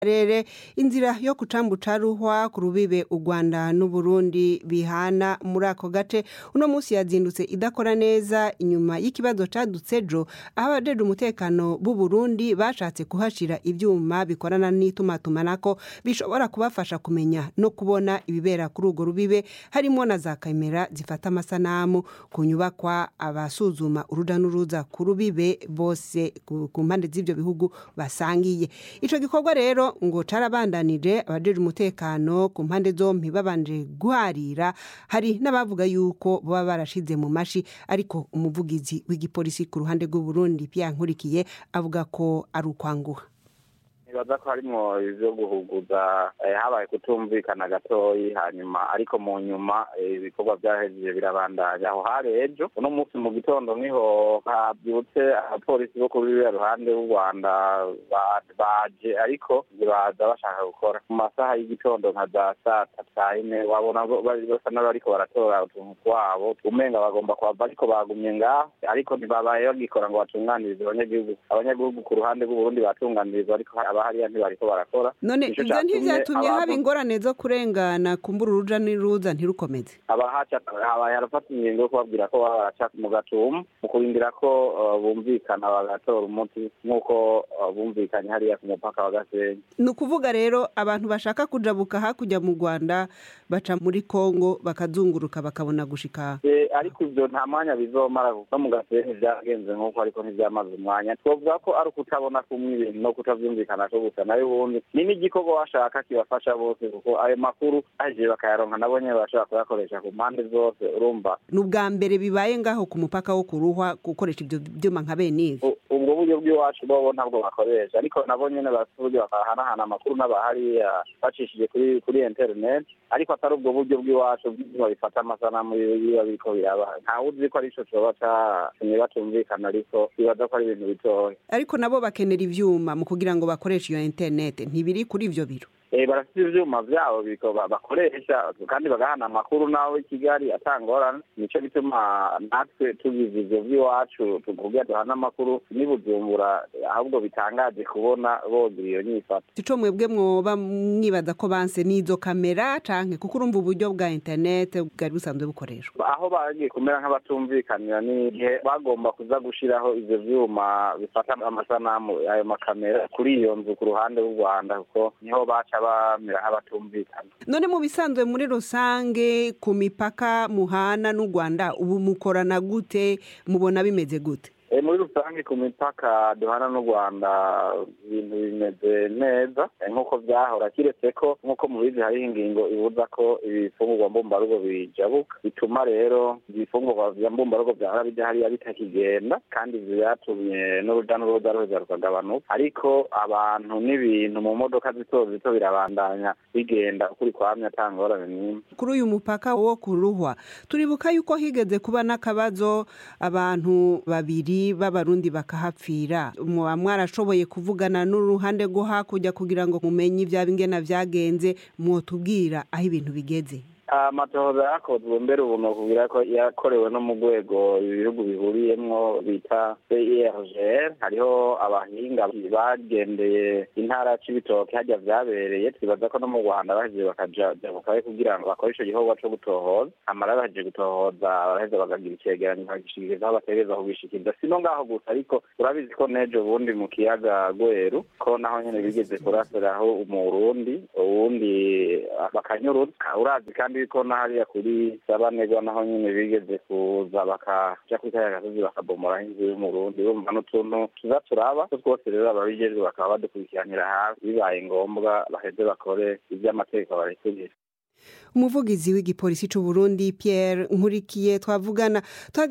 karere inzira yo kucambu ca ruhwa ku rubibe u rwanda n'uburundi bihana muri ako gace uno munsi yazindutse idakora neza inyuma y'ikibazo cadutse ejo aho abajejwe umutekano b'u burundi bashatse kuhashira ivyuma bikorana n'itumatumanako bishobora kubafasha kumenya no kubona ibibera kuri urwo rubibe harimo na za kamera zifata amasanamu ku nyubakwa abasuzuma uruja n'uruza ku rubibe bose ku ku mpande z'ivyo bihugu basangiye ico gikorwa rero ngo carabandanije abajejwe umutekano ku mpande zompi babanje guharira hari n'abavuga yuko baba barashize mu mashi ariko umuvugizi w'igipolisi ku ruhande rw'uburundi Pierre nkurikiye avuga ko ari ukwanguha nibaza ko harimwo ivyo guhuguza eh, habaye kutumvikana gatoyi hanyuma ariko mu nyuma eh, ibikorwa vyahejeje birabandanya aho hari ejo uno munsi mu gitondo niho havyutse abapolisi bo kuri ruriya ruhande rw'u rwanda ba- baje ariko ntibaza bashaka gukora mu masaha y'igitondo nka za saa tatu saa yine wabona bo- bari- basa n'abariko baratora utuntu twabo umenga bagomba kuhava ariko bagumye ngaho ariko ntibabaye bagikora ngo batunganirize abanyagihugu abanyagihugu ku ruhande rw'uburundi batunganirizwa ariko abahariya ntibariko barakora none Nico ivyo catumye ntivyatumye haba abantu- ingorane zo kurengana kumbura uruja n'uruza ntirukomeze abahaca habaye harafata ingingo yo kubabwira ko baba baraca mu gatumu mu kurindira ko uh, bumvikana bagatora umuti nk'uko uh, bumvikanye hariya ku mupaka wa gasenyi ni ukuvuga rero abantu bashaka kujabuka hakurya mu rwanda baca muri kongo bakazunguruka bakabona gushika Eh, ariko ivyo nta mwanya bizomara kuko mu gasenyi vyagenze nk'uko ariko ntivyamaze umwanya twovuga ko ari ukutabona kumwe ibintu no kutavyumvikana ko gusa nayo ubundi ni n'igikorwa washaka kibafasha bose kuko ayo makuru aje bakayaronka nabo nyene bashobora kuyakoresha ku mpande zose urumva ni ubwa mbere bibaye ngaho ku mupaka wo kuruhwa gukoresha ibyo byuma nka bene ivi U- ubwo buryo bw'iwacu bobo ntabwo bakoresha ariko nabo nyene bafite uburyo bakahanahana amakuru n'abahariya bacishije kuri kuri internet ariko atari ubwo buryo bw'iwacu bw'ivyuma bifata amasanamu biba biriko biraba ntawe uzi ko arico coba catumye batumvikana ariko bibaza ko ari ibintu bitoya ariko nabo bakenera ivyuma mu kugira ngo bakoreshe iyo interinete ntibiri kuri ivyo biro Eh, barafite ivyuma vyabo biko ba- bakoresha kandi bagahana amakuru nawe i kigali atangorana nico gituma natwe tugize ivyo vy'iwacu tukugira duhana amakuru nibujumbura ahubwo bitangaje kubona bogira iyo nyifato ico mwebwe mwoba mwibaza ko banse n'izo kamera canke kuko urumva uburyo bwa interinete bwari busanzwe bukoreshwa aho bagiye kumera nk'abatumvikanira ni igihe bagomba kuza gushiraho ivyo vyuma bifata amasanamu ayo makamera kuri iyo nzu ku ruhande rw'u rwanda kuko niho baca bamera nk'abatumvikana none mu bisanzwe muri rusange ku mipaka muhana n'u rwanda ubu mukorana gute mubona bimeze gute Eh, muri rusange ku mipaka duhana n'u rwanda ibintu bimeze neza eh, nk'uko vyahora kiretse ko nk'uko mubizi hariho ingingo ibuza ko ibifungurwa mbumbarugo bijabuka bituma rero ibifungurwa vya mbumbarugo vyahora bija hariya bitakigenda kandi ivyo vyatumye n'uruja n'uruza ruheza rukagabanuka ariko abantu n'ibintu mu modoka zito zito birabandanya bigenda ukuri kwamye ata ngorane n'imwe kuri uyu mupaka wo kuruhwa turibuka yuko higeze kuba n'akabazo abantu babiri b'abarundi bakahapfira muba mwarashoboye kuvugana n'uruhande rwo hakurya kugira ngo mumenye ivyaba ingena vyagenze mwotubwira aho ibintu bigeze amatohoza yakozwe mbere ubu nokubwira ko yakorewe no mu rwego ibihugu bihuriyemwo bita CIRGL hariho abahinga bagendeye intara c'ibitoke harya vyabereye twibaza ko no mu rwanda bahejeje bakaja jabukayo kugira ngo bakore ico gikorwa co gutohoza amara bahejeje gutohoza baraheza bakagira icegeranyo bakagishikiriza aho bategereza kubishikiriza sino ngaho gusa ariko urabizi ko n'ejo bundi mu kiyaga gweru ko naho nyene bigeze kurasiraho umurundi uwundi bakanyurutsa urazi kandi ko na hariya kuri sabanegwa naho nyene bigeze kuza bakaja kuri kariya gasozi bakabomoraho inzu y'umurundi urumva n'utuntu tuza turaba two twose rero ababijejwe bakaba badukurikiranira hafi bibaye ngombwa baheze bakore ivy'amategeko barekurira umuvugizi w'igipolisi c'uburundi pierre nkurikiye twavugana